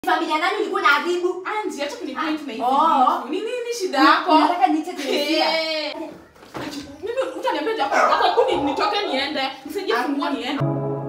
familia nani ulikuwa na adhibu Anji, acha kunipoint na hivi Oh. vitu. Ni nini shida yako? unataka niite Teresia Eh. Mimi utaniambia japo hata kuni nitoke niende. Nisaidie Ah. funguo niende.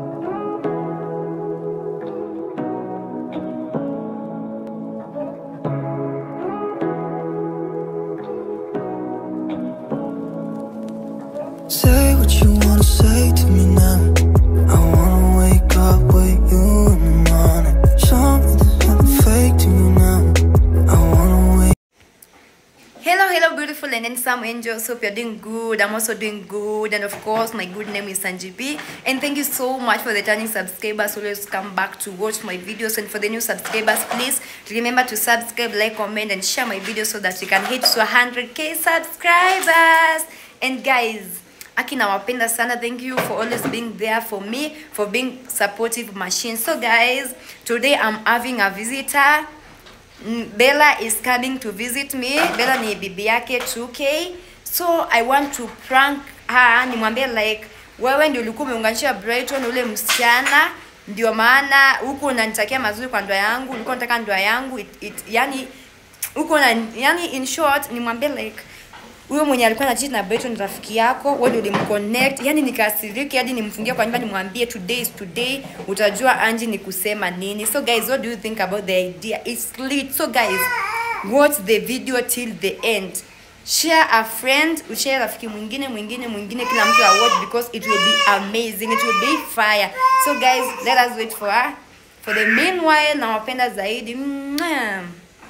Say what you wanna say to me now. I wanna wake up with you in the morning. Show me there's nothing fake to you now. I wanna wake. Hello, hello, beautiful and handsome angels. Hope you're doing good. I'm also doing good. And of course, my good name is Sanji B. And thank you so much for the returning subscribers. Always come back to watch my videos. And for the new subscribers, please remember to subscribe, like, comment, and share my videos so that we can hit to 100k subscribers. And guys, Aki nawapenda sana. Thank you for always being there for me, for being supportive machine. So guys, today I'm having a visitor. Mm, Bella is coming to visit me. Bella ni bibi yake 2K. So I want to prank her. Nimwambie like wewe ndio ulikuwa umeunganisha Brighton ule msichana ndio maana huku unanitakia mazuri kwa ndoa yangu, ulikuwa unataka ndoa yangu it, it, yani huko na yani in short nimwambie like huyo mwenye alikuwa na cheat na Brighton ni rafiki yako, wewe ndio ulimconnect. Yani nikasiriki hadi nimfungie kwa nyumba nimwambie today is today, utajua Angie ni kusema nini. So guys, what do you think about the idea? It's lit. So guys, watch the video till the end. Share a friend, ushare rafiki mwingine mwingine mwingine, kila mtu awatch because it will be amazing, it will be fire. So guys, let us wait for her. For the meanwhile, nawapenda zaidi. Mwah.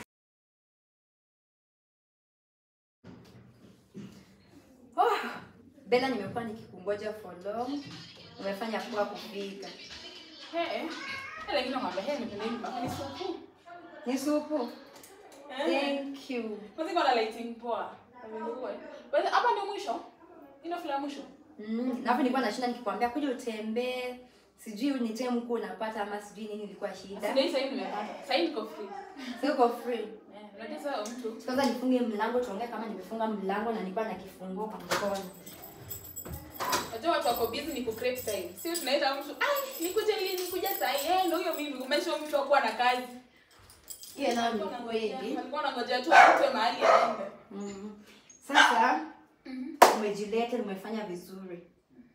Oh, Bella nimekuwa nikikungoja for long. Umefanya poa kufika. Eh. Eh, lakini ngombe hii nipende hivi mpaka nisupu. Ni supu. Eh. Thank you. Muziki wana lighting poa. Amenunua. Basi hapa ndio mwisho. Ina fula mwisho. Mm, na hapo nilikuwa nashinda nikikwambia kuja utembee. Sijui ni time huko unapata ama sijui nini ilikuwa shida. Ndio sasa hivi nimepata. Sasa hivi niko free. Sio uko free. Eh, unajua sasa mtu. Kwanza nifunge mlango tuongee kama nimefunga mlango na nilikuwa na kifunguo kwa mkono. Unajua watu wako busy ni ku create time. Sio tunaita mtu, "Ai, nikuje lini nikuja saa hii." Eh, ndio hiyo mimi kumesha mtu akuwa na kazi. Hiyo nayo ni Alikuwa kweli. anangojea- Alikuwa anangojea tu apite mahali aende. Mm. Sasa umejileta, umefanya vizuri.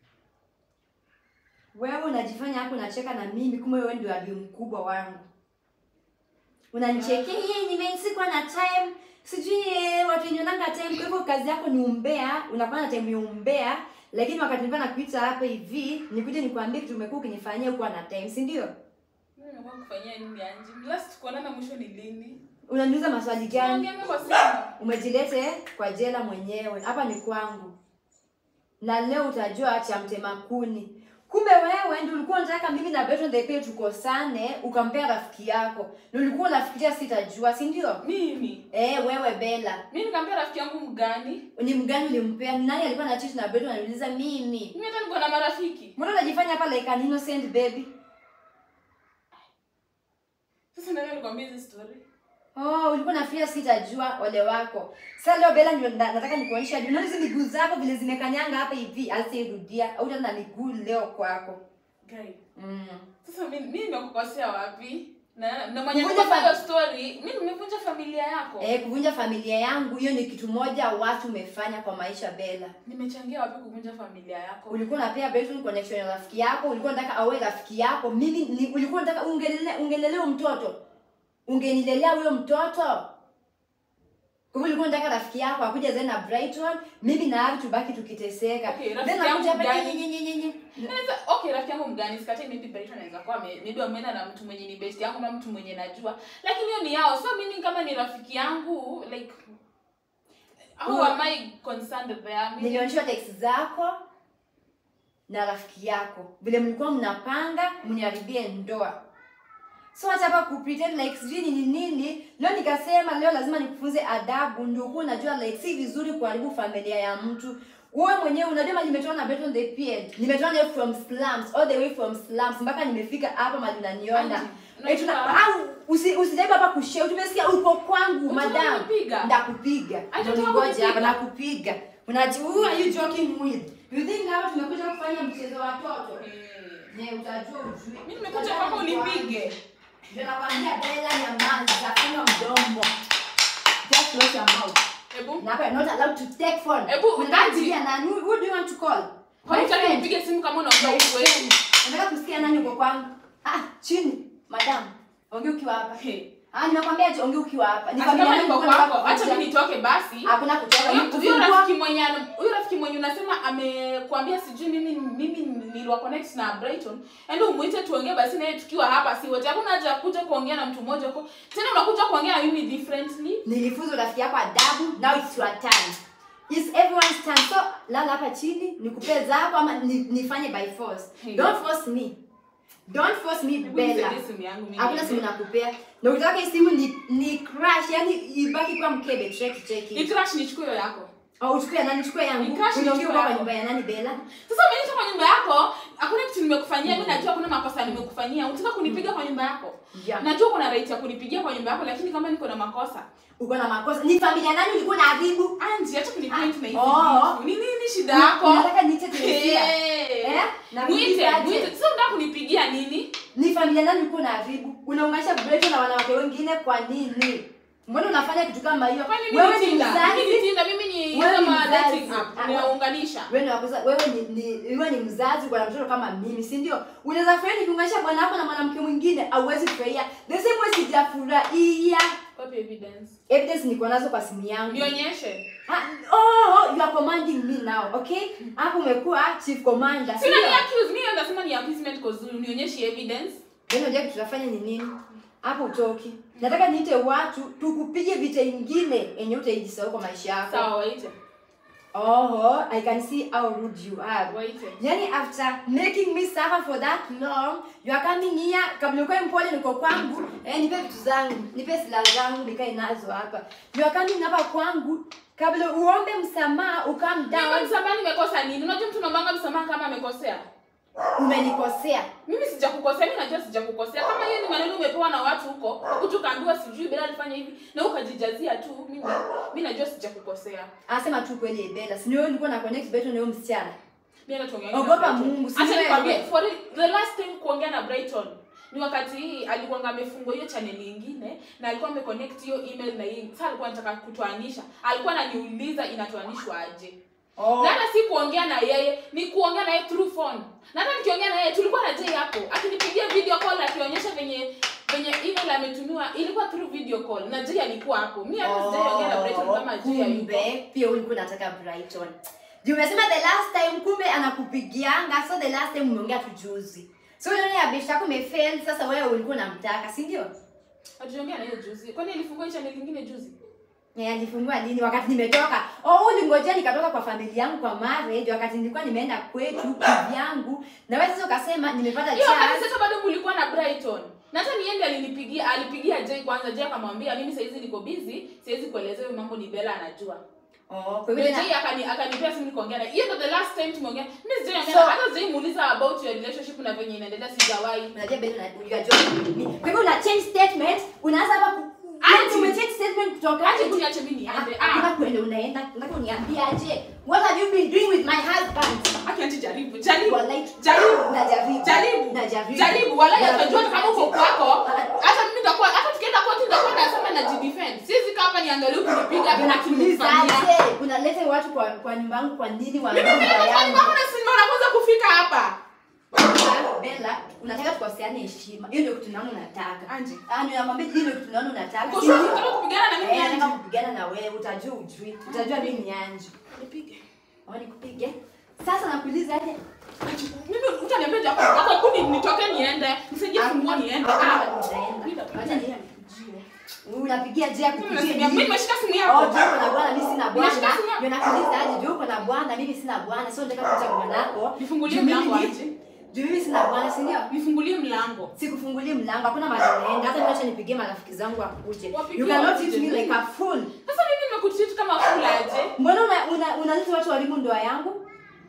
Wewe unajifanya hapo unacheka na mimi, kumbe wewe ndio adui mkubwa wangu. Unanichekea yeye, nimesikwa na time sijui eh, watu wenye wananga time. Kwa hivyo kazi yako ni umbea, unakuwa na time ya umbea, lakini wakati nilikuwa nakuita hapa hivi, nikuje nikwambie kitu umekuwa ukinifanyia huko na time, si ndio? Mimi nimekuwa kufanyia nini Anji? Last kuonana mwisho ni lini? Unaniuliza maswali gani? Tunaongea kwa simu. umejilete kwa jela mwenyewe hapa ni kwangu na leo utajua cha mtema kuni kumbe wewe ndio ulikuwa unataka mimi na Bertrand the Pay tukosane ukampea rafiki yako na ulikuwa unafikiria sitajua si ndio Mimi. eh wewe Bella Mimi nikamwambia rafiki yangu mgani? ni mgani ulimpea Ni nani alikuwa na cheat na Bertrand ananiuliza mimi Mimi hata niko na marafiki. mbona unajifanya hapa like an innocent baby Sasa nani alikwambia hizi story? Oh, ulikuwa nafikiria sitajua ole wako. Sasa leo Bella ndio na- nataka nikuonyesha hadi unaona hizi miguu zako vile zimekanyanga hapa hivi, asirudia. Au na miguu leo kwako. Guy. Mm. Sasa mimi mimi nimekukosea wapi? Na na mwenye Kuvunja nimefanya fa- hiyo story, mimi nimevunja familia yako. Eh, kuvunja familia yangu hiyo ni kitu moja watu umefanya kwa maisha Bella. Nimechangia wapi kuvunja familia yako? Ulikuwa unapea Bertrand connection ya rafiki yako, ulikuwa unataka awe rafiki yako. Mimi ni, ulikuwa unataka ungelelea ungelelea huyo mtoto. Ungenilelea huyo mtoto. Kwa hivyo ulikuwa unataka rafiki yako akuja zae na Brighton, mimi na Ari tubaki tukiteseka. Okay, rafiki Then nakuja yangu hapa gani? nye, nye, nye, nye. Naweza okay, rafiki yangu mgani? Sikatai maybe Brighton anaweza kuwa ame- maybe ameenda na mtu mwenye ni best yangu na mtu mwenye najua. Lakini hiyo ni yao. So mimi kama ni rafiki yangu like how Huyo- am I concerned there? Mimi- nilionyeshwa text zako na rafiki yako vile mlikuwa mnapanga mniharibie ndoa so acha hapa kupretend like sijui nini nini leo nikasema leo lazima nikufunze adabu ndio ukuwa unajua like si vizuri kuharibu familia ya mtu wewe mwenyewe unajua mali nimetoka na Beton the Pied nimetoka nayo from slums all the way from slums mpaka nimefika hapa mali unaniona Auntie, Eh, tuna- unajua- au usi usijaribu hapa kushare tumesikia uko kwangu Unataka madam kunipiga? ndakupiga Acha ndio unataka ningoje hapa kunipiga? nakupiga unaji who are you joking with you think hapa tumekuja kufanya mchezo wa watoto Eh. ne utajua ujui Mimi nimekuja kwako unipige. Ndio nakwambia Bella nyamaza, funga mdomo. Just close your mouth. Hebu. Na hapa you're not allowed to take phone. Ebu, Unataka auntie. kupigia nani? Who, who do you want to call? Kwani My utaki friend. nipige simu kama unaongea My ukweli? friend. Unataka kusikia nani uko kwangu? Ah, chini. Madam, ongea ukiwa hapa. Hey. Ah, nimekwambia ati ongea ukiwa hapa. Hata familia kama yangu niko ndio nataka kwako, acha kukuja. mimi nitoke basi. Hakuna kutoka. Huyo- Ni Huyo kufungua. rafiki mwenye ana- huyo rafiki mwenye unasema amekwambia sijui mimi mimi niliwa connect na Brighton. Ende umuite tuongee basi naye tukiwa hapa si wote. Hakuna haja ya kuja kuongea na mtu mmoja huko. Tena unakuja kuongea na mimi differently. nilifunza rafiki yako adabu now it's your turn It's everyone's turn so lala hapa chini nikupe zako ama ni, nifanye by force Hey. don't force me don't force me Hebu Bella nisaidie simu yangu mimi. hakuna simu nakupea na ukitaka hii simu ni, ni crash yani ibaki kwa mkebe cheki Ni cheki crash nichukue hiyo yako. au uchukue ya nani chukue Ni yangu crash unaongea nichukue kwa yako. nyumba ya nani Bella Sasa umeniita kwa nyumba yako, hakuna kitu nimekufanyia, mimi najua kuna makosa nimekufanyia. Unataka kunipiga kwa nyumba yako? Yeah. Najua kuna right ya kunipigia kwa nyumba yako, lakini kama niko na makosa, uko na makosa ni familia nani ulikuwa na adhibu Anji, acha kunipoint na hizi Oh. vitu. Ni nini shida yako? unataka niite Teresia Eh. Eh? Na Mwite, kuulizaje? mwite. Sasa unataka kunipigia nini? ni familia nani ulikuwa na adhibu unaunganisha Breton na wanawake wengine kwa nini mbona unafanya kitu kama hiyo Kwani mimi wewe ni ni Tinder? Mimi ni mzazi Tinder, mimi ni Wewe ni kama mzazi. dating Ah, app. Ninaunganisha. wewe ni wakosa wewe ni, ni wewe ni mzazi uko na mtoto kama mimi si ndio unaweza furahia nikiunganisha bwana wako na mwanamke mwingine auwezi furahia the same way sijafurahia Wapi evidence? evidence niko nazo kwa simu yangu Nionyeshe. Ah, oh you are commanding me now okay hapo umekuwa chief commander si Sina ndio ni accuse, mimi ndasema ni appeasement cause unionyeshe evidence. Yaani unajua kitu tunafanya ni nini? Hapo utoki. Nataka niite watu tukupige vita ingine yenye utaijisahau kwa maisha yako. Sawa, waite. Oh, I can see how rude you are. Waite. Yani after making me suffer for that long, you are coming here kabla ukae mpole niko kwangu, eh nipe vitu zangu, nipe silaha zangu nikae nazo hapa. You are coming hapa kwangu kabla uombe msamaha ukam Mimi down msamaha nimekosa nini? Unajua mtu unaomba msamaha kama amekosea. umenikosea. Mimi sijakukosea, mimi najua sijakukosea. Kama hiyo ni maneno umepewa na watu huko, huku tukaambiwa sijui bila alifanya hivi na ukajijazia tu, mimi mimi najua sijakukosea. Anasema tu kweli Ebela. Si ni wewe ulikuwa na connect better na huyo msichana. Mimi hata tuongea. Ogopa Mungu, si Acha wewe. nikwambie, for the- the last time kuongea na Brighton ni wakati hii alikuwa amefungua hiyo channel nyingine na alikuwa ameconnect hiyo email na hii. Sasa alikuwa anataka kutoanisha. Alikuwa ananiuliza inatoanishwa aje. Oh. Na hata si kuongea na yeye, ni kuongea na yeye through phone. Na hata nikiongea na yeye tulikuwa na Jay hapo. Akinipigia video call akionyesha venye venye email ametumiwa ilikuwa through video call na Jay alikuwa hapo. Mimi hata sijaongea na Brighton kama Jay hayupo. kumbe pia ulikuwa unataka Brighton. Juu umesema the last time kumbe anakupigianga so the last time umeongea tu juzi. So ile ya bishi yako imefail sasa wewe ulikuwa unamtaka, si ndio? Hatujaongea na hiyo juzi. Kwani alifungua hiyo channel nyingine juzi? Eh, alifungua lini wakati nimetoka? Oh, ulingojea nikatoka kwa familia yangu kwa marriage wakati nilikuwa nimeenda kwetu kivyangu. Na wewe sasa ukasema nimepata Hiyo wakati chance. sasa bado kulikuwa na Brighton. Na hata niende alinipigia, alipigia Jay kwanza. Jay akamwambia mimi saizi niko busy, siwezi kuelezea hiyo mambo ni Bella anajua. Oh, kwa Ndio hivyo Jay akani akanipea simu nikaongea naye. Hiyo ndio the last time tumeongea. Mimi sijaongea So- so, hata Jay muuliza about your relationship na venye inaendelea sijawahi. unajua bado una you are joking me. Kwa hivyo una change statement, unaanza hapa ku Auntie. Auntie, ume change statement kutoka Acha kuniache mimi niende. Ah, Hakuna kuenda unaenda. Nataka uniambie aje. What have you been doing with my husband? acha acha jaribu. Jaribu. Wallahi. Jaribu. Najaribu. Jaribu. Najaribu. Jaribu. Wala Najaribu. atajua kama uko kwako. Hata mimi nitakuwa hata tukienda koti nitakuwa nasema najidefend. Siwezi kaa hapa niangalie kunipiga na Unakuuliza kunifanyia. aje? Unaleta watu kwa kwa nyumba yangu kwa nini wa Mimi nyumba nimeenda kwa yangu? nyumba yako na si mara kwanza kufika hapa. Bella, unataka tukoseane heshima. Hiyo ndio kitu naona unataka. Anje. Ah, ninamwambia hiyo ndio kitu naona unataka. Kwa Si sababu ndio? unataka kupigana na mimi Eh, nataka Anje. kupigana na wewe, utajua ujui. Utajua mimi ni Anji. Nipige. Wacha nikupige. Sasa nakuuliza aje? Mimi utaniambia japo wako kuni nitoke niende. Nisaidie fungua niende. Ah. Wacha ni- Unapigia je akupigie Mimi nini? nimeshika simu Oh, yako. juu uko na bwana, mimi sina bwana. Unashika simu yako? Ndio nakuuliza aje, juu uko na bwana, mimi sina bwana. Sio nataka kuita bwanako. Nifungulie Juu mimi mlango ni- aje. Juu mimi sina bwana, si ndio? Nifungulie mlango. Sikufungulie mlango, hakuna mahali naenda. Hata niache nipigie marafiki zangu wakuje. Wapigie You cannot wakuje treat me nini? like a fool. Sasa mimi nimekutreat kama fula aje. Mbona una una unaleta watu walimu ndoa yangu?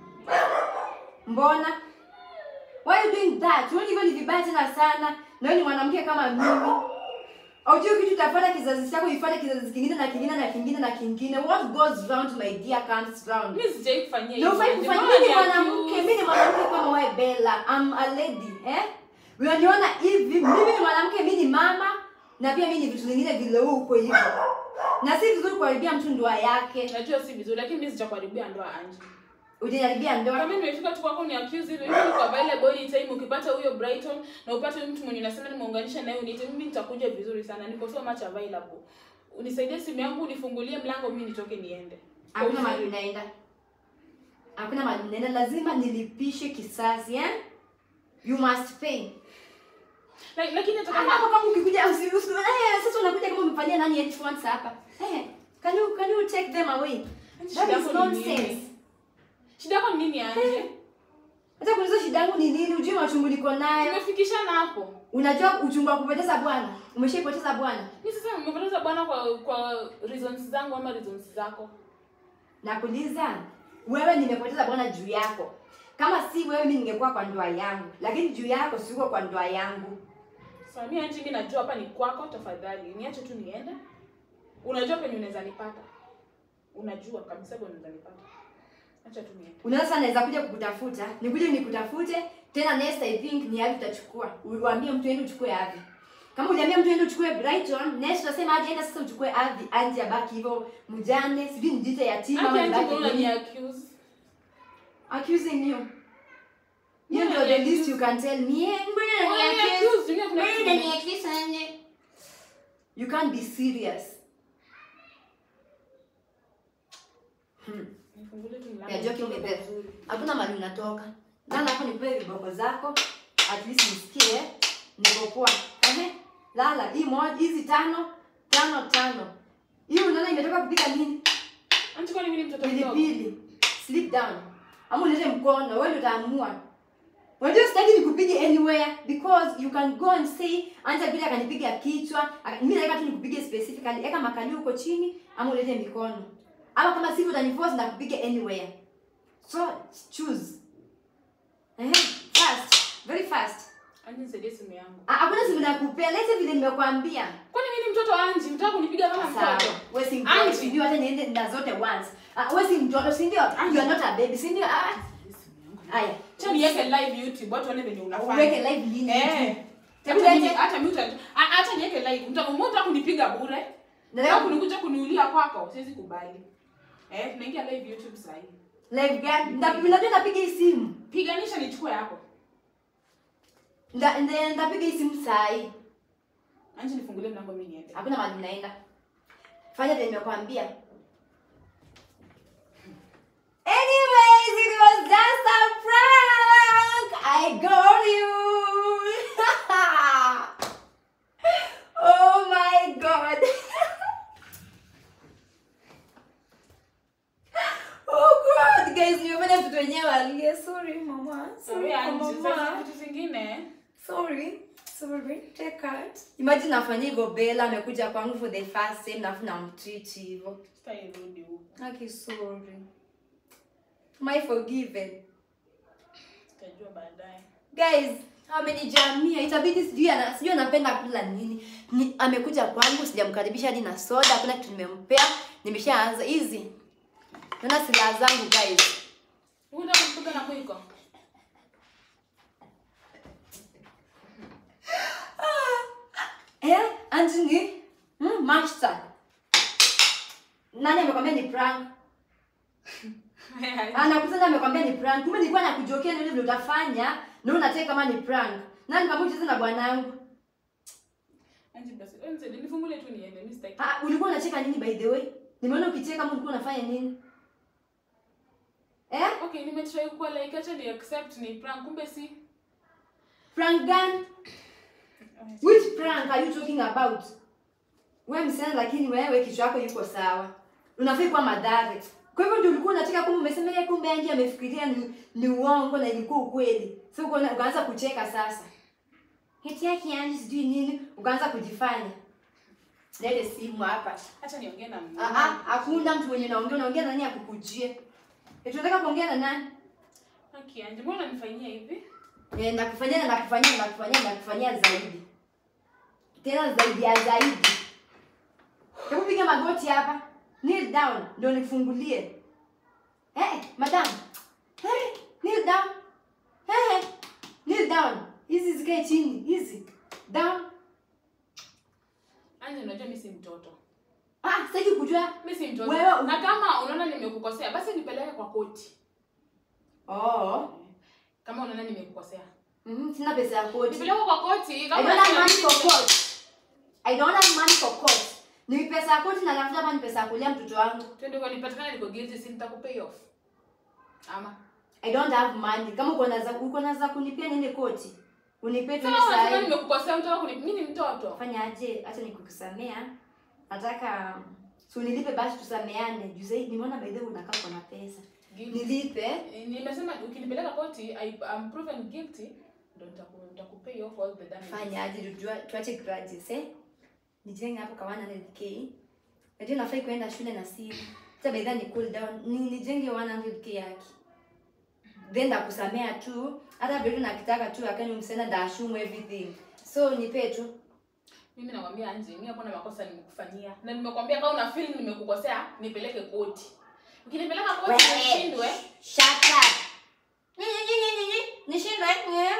Mbona? Why you doing that? Unaona hivyo ni vibaya tena sana. Na wewe ni mwanamke kama mimi. Haujui kitu utafuata kizazi chako ifuate kizazi kingine na kingine na kingine na kingine. What goes round my dear comes round. Mimi sijai kufanyia Na ufai Ndio kufanya maana mimi ni ni mwanamke, accuse. mimi ni mwanamke kama wewe Bella. I'm a lady, eh? unaniona hivi mimi ni mwanamke mi ni mama na pia mi ni vitu zingine vile huu uko hivyo na si vizuri kuharibia mtu ndoa yake najua si vizuri lakini mimi sijakuharibia ndoa anje ujaharibia ndoa kama nimefika tu kwako ni accuse hivi hivi kwa available anytime ukipata huyo Brighton na upate huyo mtu mwenye unasema nimeunganisha naye uniite mimi nitakuja vizuri sana niko so much available unisaidie simu yangu unifungulie mlango mimi nitoke niende hakuna mahali unaenda hakuna mahali unaenda lazima nilipishe kisasi eh? you must pay La- lakini hata Kama kama kama ukikuja usi- usi- eh, sasa unakuja kama umefanyia nani headphones hapa eh, can you can you take them away Shida that is yako ni nonsense nini? shida yako ni nini anje hata kuuliza shida yangu ni nini ujui machungu niko nayo tumefikishana hapo unajua uchungu wa kupoteza bwana umeshaipoteza bwana mi sasa nimepoteza bwana kwa kwa reasons zangu ama reasons zako nakuuliza wewe nimepoteza bwana juu yako kama si wewe mi ningekuwa kwa ndoa yangu lakini juu yako siko kwa ndoa yangu Sasa mimi anje mimi najua hapa ni kwako tafadhali niache tu niende unajua penye unaweza nipata unajua kabisa penye unaweza nipata acha tu niende unaweza sana naweza kuja kukutafuta nikuje nikutafute tena next i think ni yapi utachukua uambie mtu ende uchukue ardhi kama uliambia mtu ende uchukue brighton next utasema aje enda sasa uchukue ardhi anje abaki hivyo mjane sijui nijite yatima Anje ama anje nibaki mbona ni nini. accuse accusing you hiyo Mbona ndio ni the least accuse? you can tell me Eh, mbona Mbona ni ni accuse? accuse? Dunia kuna Mbona kitu ni ni- accuse anje? you can't be serious hmm. Nifungulie tu mlango. ya joki umebeba hakuna mali unatoka lala hapo nikupe viboko zako at least nisikie niko poa ehe lala hii moja hizi tano tano tano hii unaona imetoka kupika nini Anje kwani mimi ni mtoto mdogo? pilipili sleep down ama ulete mkono wewe ndio utaamua unajua sitaki nikupige anywhere because you can go and say anja bila akanipiga kichwa aka- mimi nataka tu nikupige specifically eka makalio huko chini ama ulete mikono ama kama sivyo utaniforce na kupige anywhere so choose eh fast very fast Anje nisaidie simu yangu. Ah, hakuna simu nakupea lete vile nimekwambia Kwani mimi ni mtoto Anje? Unataka kunipiga kama sawa mtoto? wewe si mtoto Auntie. si ndio hata niende na zote once ah wewe si mtoto si ndio you are not a baby si ndio ah haya Acha niweke live YouTube watu waone venye unafanya. uweke live lini Eh. Hebu Hata mimi- lete. hata mimi uta- a- acha niweke live. Mtaka mmoja kunipiga bure. Nataka Nataka kunikuja kuniulia kwako, siwezi kubali. Eh, tunaingia live YouTube sasa hivi. live gani Nda- unajua napiga hii simu Piganisha nichukue yako. Nda- nda- ndapiga hii simu saa hii Anje nifungulie mlango mimi niende. hakuna mahali mnaenda fanya vile nimekwambia anyways it was just a prank i got you oh my god oh god guys nimefanya mtoto wenyewe alie sorry mama sorry Sorry Anje, mama sasa vitu zingine. Sorry. Sorry. Take out. Imagine nafanya hivyo Bella amekuja kwangu for the first time nafu namtreat hivyo. Sitairudi huko. Aki sorry. My forgiven. Tutajua baadaye. Guys, amenijamia itabidi sijui ana sijui anapenda kula nini. Ni, amekuja kwangu sijamkaribisha hadi na soda, hakuna kitu nimempea. Nimeshaanza hizi. Naona silaha zangu guys. Unataka kunipiga na mwiko? Eh, Anthony? Hmm, master. Nani amekwambia ni prank? Anakusanya amekwambia ni prank. Kumbe nilikuwa nakujokea ndio vile utafanya na unataka kama ni prank. Nani kama ucheze na bwanangu? Anje basi, wewe nisaidie, nifungulie tu niende, mimi sitaki. Ah, ulikuwa unacheka nini by the way? Nimeona ukicheka kama ulikuwa unafanya nini? Eh? Okay, nimetry kuwa like acha ni accept ni prank kumbe si. Prank gani? Which prank are you talking about? Wewe msichana lakini wewe kichwa yako yuko sawa. Unafai kuwa madhari. Kwa hivyo ndio ulikuwa unacheka kumbe umesema yeye kumbe Angie amefikiria ni, ni uongo na ilikuwa ukweli. Sasa uko ukaanza kucheka sasa. Heti yake Angie sijui nini, ukaanza kujifanya. Lete simu hapa. Acha niongee na Mungu. Ah ah, hakuna mtu mwenye naongea, unaongea na nani akukujie? Eti unataka kuongea na nani? Okay, Anje, mbona unanifanyia hivi? Eh, nakufanyia na nakufanyia na nakufanyia na nakufanyia zaidi. Tena zaidi ya zaidi. Hebu piga magoti hapa. Kneel down ndio nifungulie. Eh, madam. Hey, kneel down. Hey, kneel down. hizi zikae chini hizi down Anje, unajua mi si mtoto ah sitaki kujua mi si mtoto Wewe- na kama unaona nimekukosea basi nipeleke kwa koti oh kama unaona nimekukosea mhm sina pesa ya koti nipeleke kwa koti I kama don't have unasema money mimi for nime- court. I don't have money for court. Ni pesa ya koti na tafuta hapa ni pesa ya kulia mtoto wangu. twende kwa nipatikana niko guilty si nitakupay off ama I don't have money. Kama uko na za uko na za kunipia niende koti. Unipe tu Sasa unasema pesa. nimekukosea unataka kuni mimi ni mtoto Fanya aje? Acha nikukusamea. Nataka si unilipe basi tusameane. Juu zaidi nimeona by the way unakaa kwa na pesa. Guilty. Nilipe. Eh, nimesema ukinipeleka koti I am proven guilty ndo nitaku- nitakupay off all the damage Fanya aje tujua tuache grudges eh? Nijenge hapo kwa 100k. Najua nafai kuenda shule na simu. Sasa by the way ni cool down. Ni nijenge 100k yake. then ndakusamea tu hata vile nakitaka tu akani msena ndashumu everything so nipe tu mimi nakwambia anje mimi hakuna makosa nimekufanyia na nimekwambia kama una feel nimekukosea nipeleke koti ukinipeleka koti Wewe. nishindwe shut up Nyi, nyi, nyi, nyi, nyi. nishindwe nye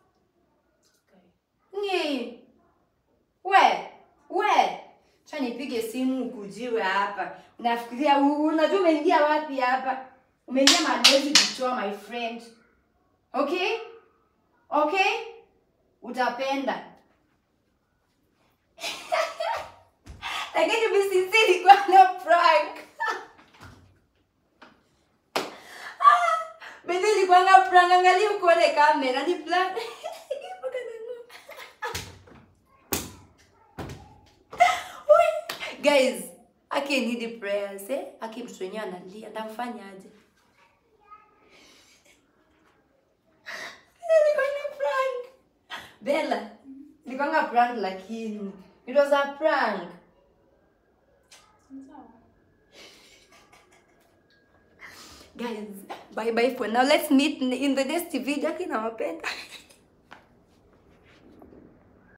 nyi we we cha nipige simu ukujiwe hapa nafikiria u- unajua umeingia wapi hapa umeingia madezi vichwa my friend okay okay utapenda lakini bisinsiri kwa na prank Bende ilikuwanga prank, angalia ukoone kamera ni prank. Mpaka nanua. Ui, Guys, aki need prayers eh? Aki mtoto wenyewe analia, ndamfanya aje? Ilikuwanga prank. Bella, ilikuwanga prank lakini it was a prank. Guys, bye bye for now. Let's meet in in the next video. Aki nawapenda.